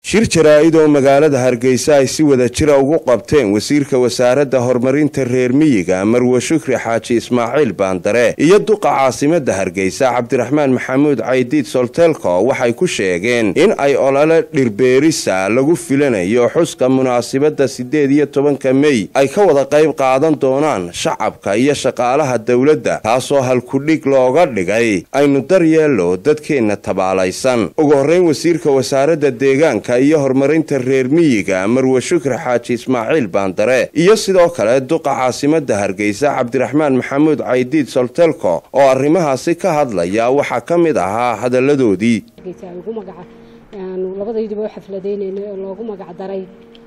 shir jaraa-id oo magaalada hargeysa ay si wada jira ugu qabteen wasiirka wasaaradda horumarinta reer miyiga marwe shukri xaaji ismaaciil baandare iyo duqa caasimada hargeysa cabdiraxmaan maxamuud caydiid soltelko waxay ku sheegeen in ay olole dhirbeerisa lagu filanayo xuska munaasibadda siddeed iyo tobanka mey ay ka wada qayb qaadan doonaan shacabka iyo shaqaalaha dowladda taasoo halkudhig looga dhigay aynu daryeelo dadkeenna tabaalaysan ugu horreyn wasiirka wasaaradda deegaanka iyo horumarinta reer miyiga marwe shukri xaaji ismaaciil baandare iyo sidoo kale duqa caasimada hargeysa cabdiraxmaan maxamuud caydiid soltelko oo arrimahaasi ka hadlaya waxaa ka mid ahaa hadalladoodii labadayduba u xafladaynaynay oo loogu magacdaray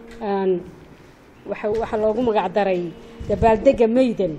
waxaa loogu magacdaray dabaaldega maydan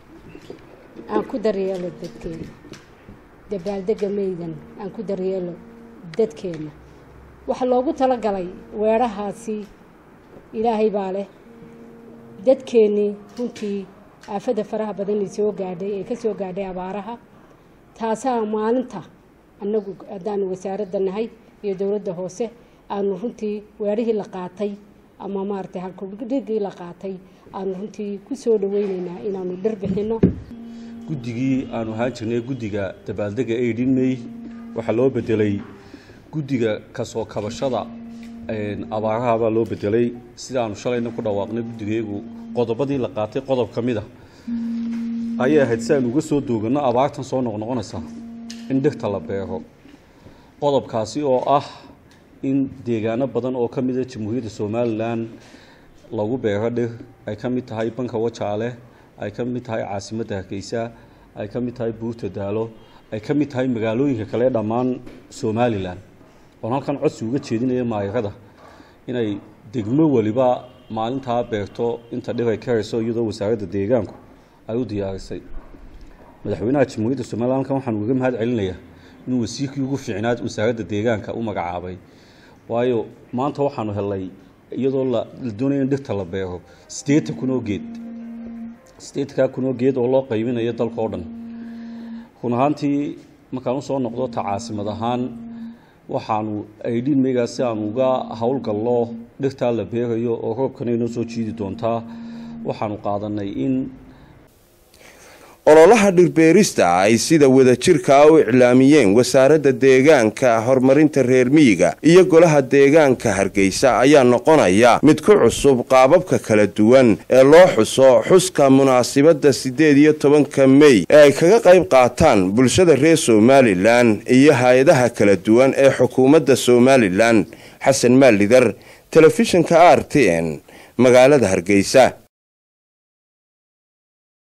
aan ku daryeelo dadkeena dabaaldega maydan aan ku daryeelo dadkeena waxaa loogu talagalay weedhahaasi ilaahay baa leh dadkeennii runtii aafada faraha badan soo gaadhay ee ka soo gaadhay abaaraha taasaa maalinta annagu haddaanu wasaaradda nahay iyo dowladda hoose aanu runtii weedhihii la qaatay ama maaragtay halkudhigii la qaatay aanu runtii ku soo dhaweyneynaa inaanu dhir bixinno guddigii aanu ahaan jirnay guddiga dabaaldega aidin may waxaa loo bedelay guddiga kasoo kabashada abaaraha baa loo bedelay sidaanu shalayna ku dhawaaqnay guddigayagu qodobadii la qaatay qodob ka mid a ayay ahayd si aynu uga soo dooganno abaartan soo noqnoqonaysa in dhirta la beero qodobkaasi oo ah in deegaano badan oo ka mida jamhuuriyadda somalilan lagu beero dhir ay ka mid tahay banka wajaale ay ka mid tahay caasimadda hargeysa ay ka mid tahay buurta daalo ay ka mid tahay magaalooyinka kale dhammaan somalilan oon halkan codsi uga jeedinaya maayarada inay degmo weliba maalintaa beerto inta dhir ay karayso iyadoo wasaaradda deegaanku ay u diyaarisay madaxweynaha jamhuuriyadda somalilan halkan waxaan ugaga mahad celinayaa inuu wasiirkii ugu fiicnaad wasaaradda deegaanka u magacaabay waayo maanta waxaanu helnay iyadoo la doonaya in dhirta la beero siddeetan kun oo geed siddeetankaa kun oo geed oo loo qaybinayo dalka oo dhan run ahaantii markaan usoo noqdo ta caasimad ahaan waxaanu aidhiin meygaa si aanu uga howlgallo dhirtaa la beerayo oo roobkana inoo soo jiidi doontaa waxaanu qaadanay in ololaha dhirbeerista ay sida wadajirkaa u iclaamiyeen wasaaradda deegaanka horumarinta reer miyiga iyo golaha deegaanka hargeysa ayaa noqonaya mid ku cusub qaababka kala duwan ee loo xuso xuska munaasibadda siddeed iyo tobanka mey ee ay kaga qayb qaataan bulshada reer somalilan iyo hay-adaha kala duwan ee xukuumadda somalilan xasan maalidar telefishinka r t n magaalada hargeysa